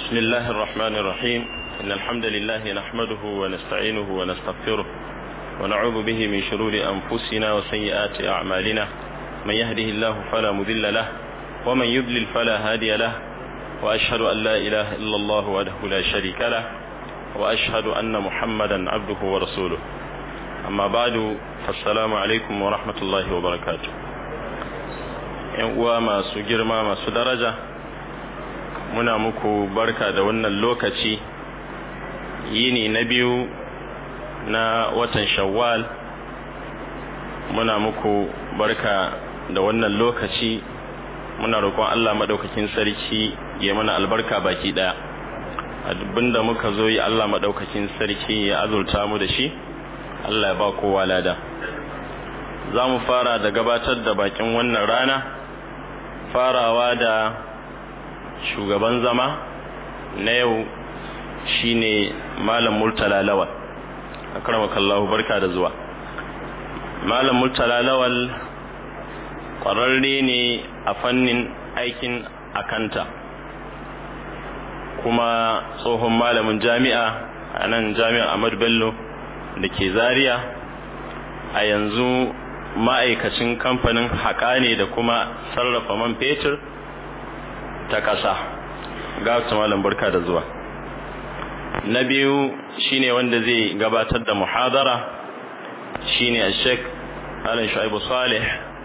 بسم الله الرحمن الرحيم إن الحمد لله نحمده ونستعينه ونستغفره ونعوذ به من شرور أنفسنا وسيئات أعمالنا من يهده الله فلا مذل له ومن يضلل فلا هادي له وأشهد أن لا إله إلا الله وحده لا شريك له وأشهد أن محمدا عبده ورسوله أما بعد فالسلام عليكم ورحمة الله وبركاته uwa masu girma masu daraja muna muku barka da wannan lokaci yini na biyu na watan shawwal muna muku barka da wannan lokaci muna roƙon Allah maɗaukakin sarki ya mana albarka baki ɗaya abinda muka zo yi Allah maɗaukakin sarki ya azurta mu da shi Allah ya ba kowa lada za mu fara da gabatar da bakin wannan rana farawa da shugaban zama na yau shine malam murtala lawal akramakallahu barka da zuwa malam murtala lawal ƙwararre ne a fannin aikin akanta kuma tsohon malamin jami'a a nan jami'ar ahmadu bello da ke zaria a yanzu ma'aikacin kamfanin haƙa ne da kuma sarrafa man fetur ta ƙasa ga malam barka da zuwa na biyu shine wanda zai gabatar da muhadara shine a sheik alin shu'aibu salih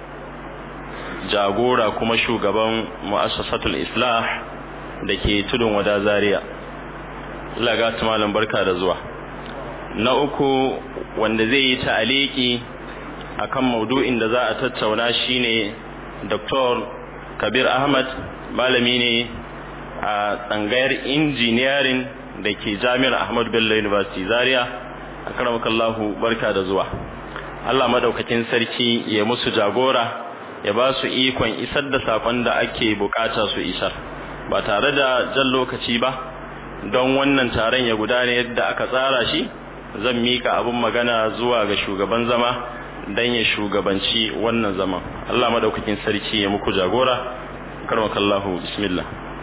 jagora kuma shugaban mu'assasatul islah da ke tudun wada zaria Allah ga malam barka da zuwa na uku wanda zai yi ta'aliki akan maudu'in da za a tattauna shine Dr. Kabir Ahmad malami ne a tsangayar engineering da ke Jami'ar Ahmad Bello University Zaria akramakallahu barka da zuwa Allah madaukakin sarki ya musu jagora ya ba su ikon isar da sakon da ake bukata su isar ba tare da jan lokaci ba don wannan taron ya gudana yadda aka tsara shi zan mika abin magana zuwa ga shugaban zama dan ya shugabanci wannan zaman Allah madaukakin sarki ya muku jagora karmakallahu bismillah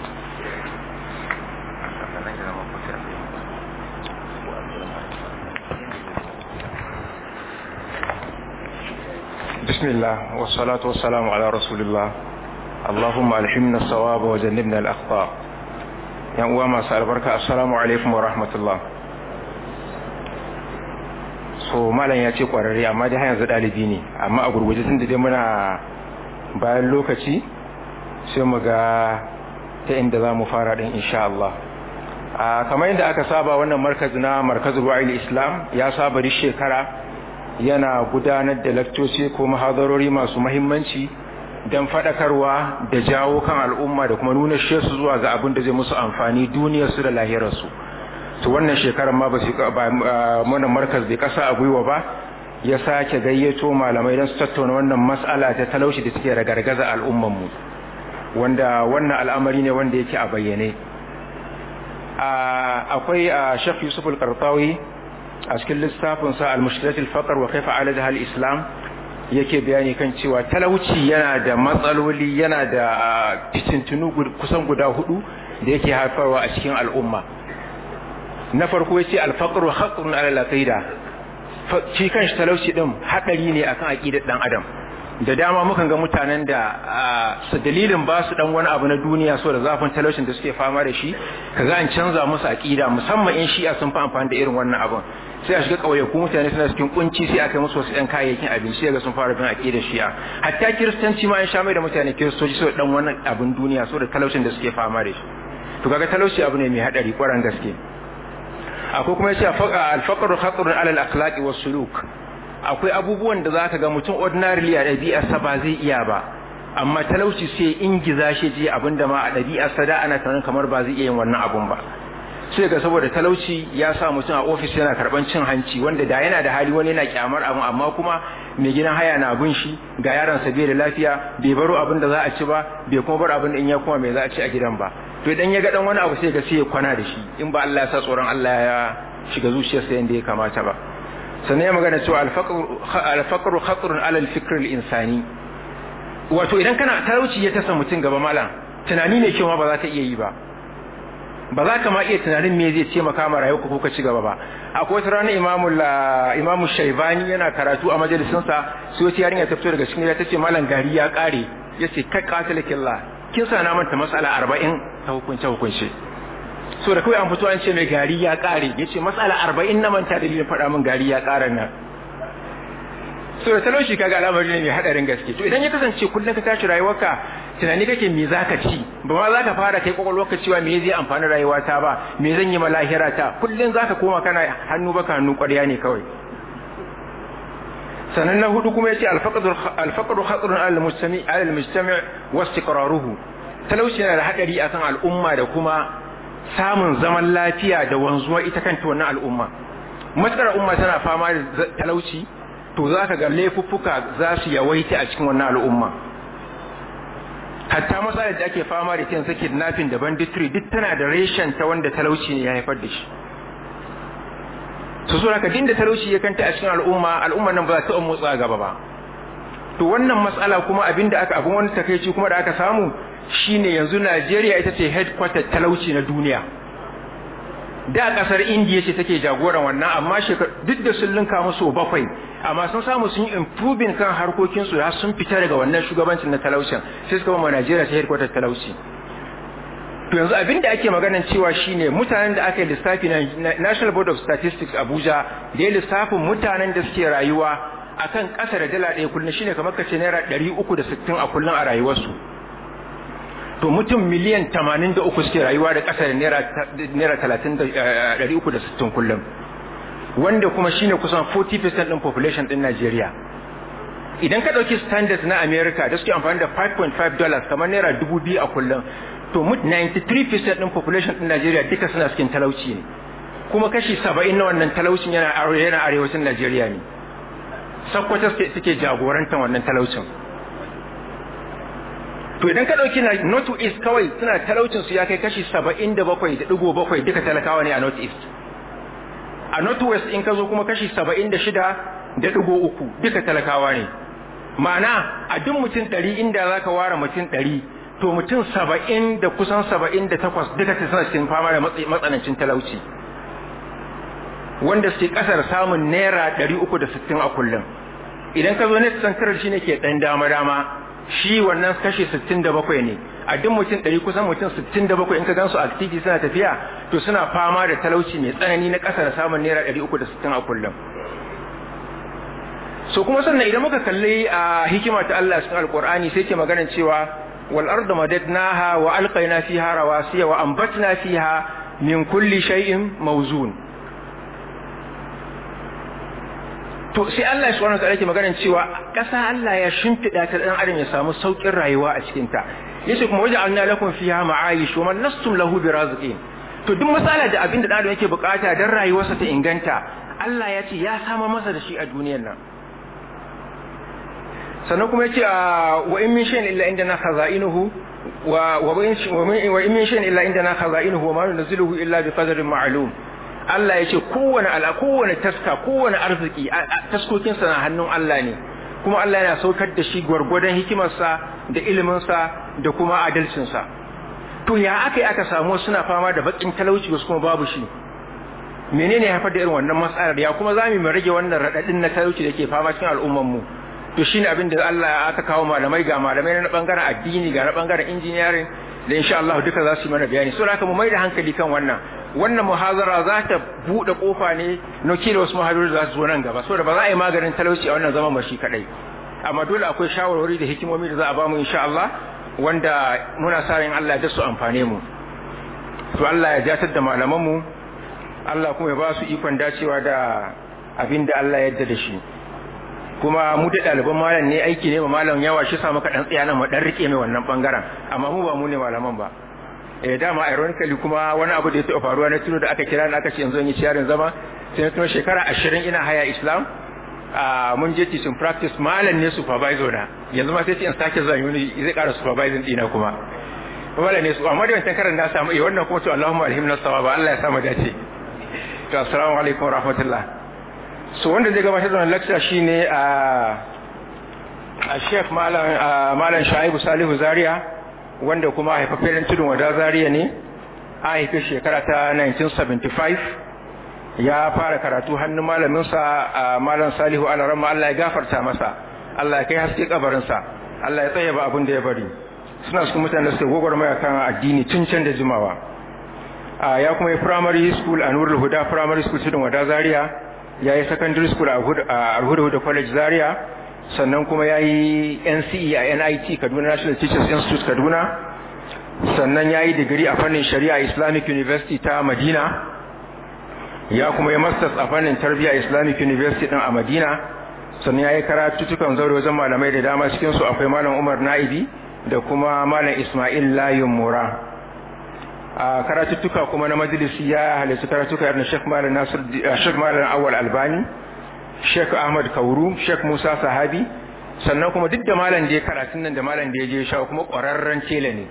بسم الله والصلاة والسلام على رسول الله اللهم ألحمنا الصواب وجنبنا الأخطاء يا أمام البركة السلام عليكم ورحمة الله so malam ya ce kwararre amma dai har yanzu ɗalibi ne amma a gurguje tun da dai muna bayan lokaci sai mu ga ta inda za mu fara ɗin insha Allah a kamar yadda aka saba wannan markazi na markazin wa'il islam ya saba duk shekara yana gudanar da lakcoci ko mahadarori masu mahimmanci don faɗakarwa da jawo kan al'umma da kuma nuna su zuwa ga abin da zai musu amfani duniyarsu da lahirarsu to wannan shekarar ma ba su wannan markaz bai kasa a gwiwa ba ya sake gayyato malamai don su tattauna wannan mas'ala ta talauci da suke ragargaza al'umman mu wanda wannan al'amari ne wanda yake a bayyane akwai a Sheikh Yusuf al-Qartawi a cikin littafin sa al-mushkilat al-faqr wa kayfa alajaha al-islam yake bayani kan cewa talauci yana da matsaloli yana da fitintunu kusan guda hudu da yake haifarwa a cikin al'umma na farko yace al-faqru khatrun ala al-aqida shi kanshi talauci din hadari ne akan aqidar dan adam da dama mukan ga mutanen da su dalilin ba su dan wani abu na duniya so da zafin talaucin da suke fama da shi kaga an canza musu aqida musamman in shi'a sun fi amfani da irin wannan abun sai a shiga kauye ku mutane suna cikin kunci sai aka musu wasu ɗan kayayyakin abinci ga sun fara bin aqidar shi'a hatta kiristanci ma an sha mai da mutane kiristoci so dan wannan abun duniya so da talaucin da suke fama da shi to kaga talauci abu ne mai hadari kwaran gaske akwai kuma yace al-faqru khatrun ala al-akhlaqi was-suluk akwai abubuwan da zaka ga mutum ordinarily a ɗabi'arsa ba zai iya ba amma talauci sai ingiza shi je abinda ma a ɗabi'arsa da ana tunanin kamar ba zai iya yin wannan abun ba sai ga saboda talauci ya sa mutum a ofis yana karban cin hanci wanda da yana da hali wani yana kyamar abu amma kuma mai gidan haya na bin shi ga yaron sa bai da lafiya bai baro abin da za a ci ba bai kuma bar abin da in ya kuma mai za a ci a gidan ba to idan ya ga dan wani abu sai ga sai ya kwana da shi in ba Allah ya sa tsoron Allah ya shiga zuciyarsa yanda ya kamata ba sannan ya magana cewa alfaqru khatrun ala alfikr alinsani wato idan kana talauci ya tasa mutum gaba malam tunani ne cewa ba za ka iya yi ba ba za ka ma iya tunanin me zai taimaka ma rayuwarka ko ka ci gaba ba akwai wata rana imamu imamu shaibani yana karatu a majalisinsa sai wata yarinya ta fito daga cikin gida ta ce malam gari ya kare ya ce kai qatilikillah kin sa na manta mas'ala arba'in ta hukunce hukunce so da kawai an fito an ce mai gari ya kare ya ce mas'ala arba'in na manta dalilin faɗa min gari ya kare nan so da talauci kaga al'amari ne mai hadarin gaske to idan ya kasance kullum ka tashi rayuwarka tunani kake me zaka ci ba ma zaka fara kai kwakwalwarka cewa me zai amfani rayuwata ba me zan yi ma lahira ta kullum zaka koma kana hannu baka hannu ƙwarya ne kawai sannan na hudu kuma yace al-faqru khatrun ala al-mujtami ala al-mujtami' wa istiqraruhu talauci yana da hadari akan al'umma da kuma samun zaman lafiya da wanzuwa ita kanta wannan al'umma matsar umma tana fama da talauci to zaka ga laifuffuka za su yawaita a cikin wannan al'umma hatta matsalar da ake fama da ita kidnapping da banditry duk tana da reshen ta wanda talauci ne ya haifar da shi su so haka din da talauci ya kanta a cikin al'umma al'umma nan ba za ta motsa gaba ba to wannan matsala kuma abinda aka abin wani takeici kuma da aka samu shine yanzu Najeriya ita ce headquarter talauci na duniya da kasar India ce take jagoran wannan amma duk da sun linka musu bakwai amma sun samu sun yi improving kan harkokin su sun fita daga wannan shugabancin na talaucin sai suka ba Najeriya ta headquarter talauci to yanzu abin da ake maganan cewa shine mutanen da aka yi lissafi na National Board of Statistics Abuja da ya lissafin mutanen da suke rayuwa akan ƙasa da dala ɗaya kullum shine kamar kace naira ɗari uku da sittin a kullum a rayuwarsu to mutum miliyan tamanin da uku suke rayuwa da ƙasa da naira talatin da ɗari uku da sittin kullum wanda kuma shine kusan 40% ɗin population ɗin Najeriya idan ka ɗauki standards na America da suke amfani da 5.5 dollars kamar naira dubu biyu a kullum to 93% ɗin population ɗin Najeriya duka suna cikin talauci ne kuma kashi 70 na wannan talaucin yana yana arewacin Najeriya ne Sokoto suke jagorantar wannan talaucin to idan ka dauki North East kawai suna talaucin su ya kai kashi 77.7 duka talakawa ne a North East a North West in ka zo kuma kashi 76.3 duka talakawa ne ma'ana a duk mutum 100 inda zaka ware mutum 100 to mutum saba'in da kusan saba'in da takwas duka ta suna cikin fama da matsanancin talauci wanda suke kasar samun naira ɗari uku da sittin a kullum idan ka zo net central shi ne ke ɗan dama dama shi wannan kashi sittin da bakwai ne a duk mutum ɗari kusan mutum sittin da bakwai in ka gansu a titi suna tafiya to suna fama da talauci mai tsanani na kasar samun naira ɗari uku da sittin a kullum so kuma sannan idan muka kalli a hikima ta Allah cikin alkur'ani sai ke maganar cewa والأرض مددناها وألقينا فيها رواسي وأنبتنا فيها من كل شيء موزون to sai Allah ya subhanahu wataala yake maganar cewa ƙasa Allah ya shimfiɗa ta dan adam ya samu saukin rayuwa a cikin ta yace kuma waja'alna lakum fiha ma'ayish wa man lastum lahu biraziqin to duk matsala da abin da dan adam yake bukata dan rayuwarsa ta inganta Allah ya ce ya sama masa da shi a duniyar nan sannan kuma yace wa in min shay'in illa indana khaza'inuhu wa wa in min shay'in illa indana khaza'inuhu wa ma nunzilu illa bi qadarin ma'lum Allah yace kowane ala kowane taska kowane arziki taskokin sa na hannun Allah ne kuma Allah yana saukar da shi gwargwadon hikimarsa da ilimin sa da kuma adalcin sa to ya aka aka samu suna fama da bakin talauci wasu kuma babu shi menene ya haifar da irin wannan matsalar ya kuma zamu mu rage wannan radadin na talauci da ke fama cikin al'ummar mu to shine abin da Allah aka kawo malamai ga malamai na bangaren addini ga na bangaren engineering da insha Allah duka za su yi mana bayani so haka mu mai da hankali kan wannan wannan muhazara za ta bude kofa ne na kila wasu muhadarori za su zo nan gaba saboda ba za a yi maganin talauci a wannan zaman ba shi kadai amma dole akwai shawarwari da hikimomi da za a ba mu insha Allah wanda muna sa ran Allah ya su amfane mu to Allah ya jatar da malaman mu Allah kuma ya ba su ikon dacewa da abin da Allah ya yarda da shi kuma mu da ɗaliban malam ne aiki ne ba malam yawa shi sa muka dan tsaya nan mu dan rike mai wannan bangaren amma mu ba mu ne malaman ba eh dama ironically kuma wani abu da ya taɓa faruwa na tuno da aka kira ni aka ce yanzu yi ciyarin zama sai na tuno shekara ashirin ina haya islam a mun je teaching practice malam ne supervisor na yanzu ma sai ce in sake zuwa yuni zai ƙara supervising dina kuma wala ne su amma da wancan karan na samu eh wannan kuma to Allahumma alhimna sawaba Allah ya samu dace to assalamu alaikum wa rahmatullah so wanda zai gabatar da wannan lecture shine a a Sheikh Malam Malam Shaibu Salihu Zaria wanda kuma haifafen tudun wada Zaria ne a haife shekara ta 1975 ya fara karatu hannun malaminsa a malam salihu alarama Allah ya gafarta masa Allah ya kai haske kabarinsa Allah ya tsaye ba abin da ya bari suna cikin mutane da suke gwagwarmaya kan addini tun can da jimawa ya kuma yi primary school a nurul huda primary school tudun wada zaria ya yi secondary school a alhuda huda college zaria sannan kuma ya yi nce a nit kaduna national teachers institute kaduna sannan ya yi digiri a fannin shari'a islamic university ta madina ya kuma yi masters a fannin tarbiyya islamic university din a madina sannan ya yi karatuttukan zaure wajen malamai da dama cikinsu akwai malam umar na'ibi da kuma malam ismail layin mura a karatuttuka kuma na majalisi ya halittu karatuka irin Sheikh Malam Nasir Sheikh Malam Awal Albani Sheikh Ahmad Kauru Sheikh Musa Sahabi sannan kuma duk da malam da ya karatun nan da malam da ya je sha kuma ƙwararren tela ne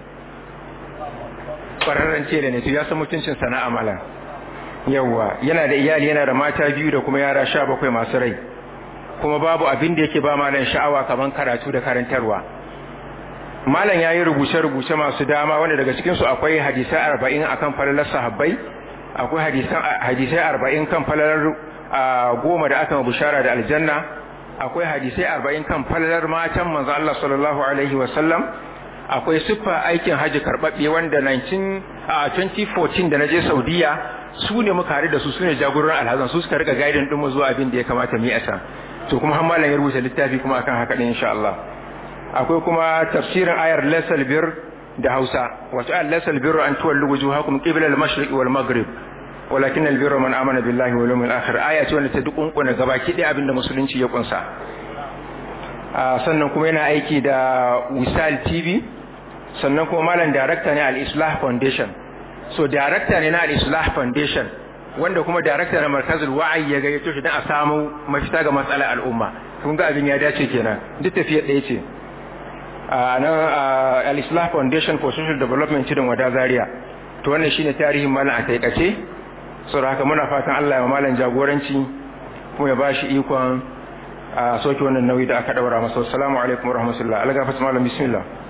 ƙwararren tela ne to ya san mutuncin sana'a malam yawa yana da iyali yana da mata biyu da kuma yara sha bakwai masu rai kuma babu abin da yake ba malam sha'awa kaman karatu da karantarwa malam ya yi rubuce-rubuce masu dama wanda daga cikinsu akwai hadisai arba'in a kan falalar sahabbai akwai hadisai arba'in kan falalar goma da aka bishara da aljanna akwai hadisai arba'in kan falalar matan manzo Allah sallallahu alaihi wasallam akwai siffa aikin haji karɓaɓɓe wanda 2014 da na je saudiya su ne muka haɗu da su su ne jagororin alhazan su suka rika gaidin ɗinmu zuwa abin da ya kamata mu yi a can to kuma har malam ya rubuta littafi kuma akan haka ɗin insha Allah akwai kuma tafsirin ayar lasal bir da Hausa wato ayar lasal bir an tuwallu wujuhakum qibla al-mashriq wal maghrib walakin al-birru man amana billahi wal yawmil akhir aya ce wanda ta dukunkuna gabaki ɗaya abinda musulunci ya kunsa sannan kuma yana aiki da Wisal TV sannan kuma malam director ne al-Islah Foundation so director ne na al-Islah Foundation wanda kuma director na markazul wa'ayi ya gayyato shi dan a samu mafita ga matsalar al'umma kun ga abin ya dace kenan duk tafiyar ɗaya ce na al-Islah Foundation for Social Development cikin wada Zaria to wannan shine tarihin malam a taikace saboda haka muna fatan Allah ya malam jagoranci kuma ya bashi ikon a soke wannan nauyi da aka daura masa assalamu alaikum warahmatullahi algafas malam bismillah